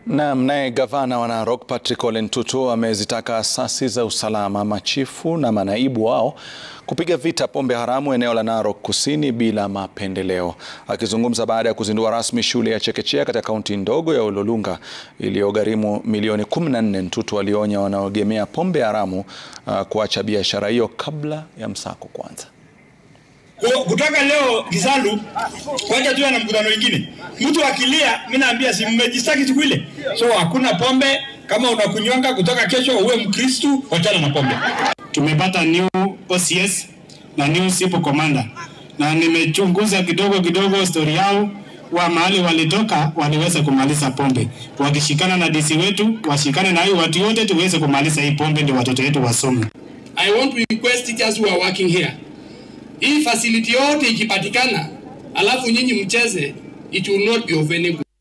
Naam, naye gavana wa Narok Patrick Ole Ntutu amezitaka asasi za usalama, machifu na manaibu wao kupiga vita pombe haramu eneo la Narok Kusini bila mapendeleo. Akizungumza baada ya kuzindua rasmi shule ya chekechea katika kaunti ndogo ya Ololunga iliyogharimu milioni 14, Ntutu alionya wanaoegemea pombe haramu uh, kuacha biashara hiyo kabla ya msako kuanza. Kutoka leo Kisalu wacha tuwe na mkutano mwingine. Mtu akilia, mimi naambia si mmejistaki siku ile. So hakuna pombe, kama unakunywanga kutoka kesho uwe Mkristu, wachana na pombe. Tumepata new OCS na new SIPO commander, na nimechunguza kidogo kidogo story yao wa mahali walitoka, waliweza kumaliza pombe. Wakishikana na DC wetu, washikane na hii watu wote, tuweze kumaliza hii pombe, ndio watoto wetu wasome. I want to request teachers who are working here hii facility yote ikipatikana, alafu nyinyi mcheze, it will not be of any good.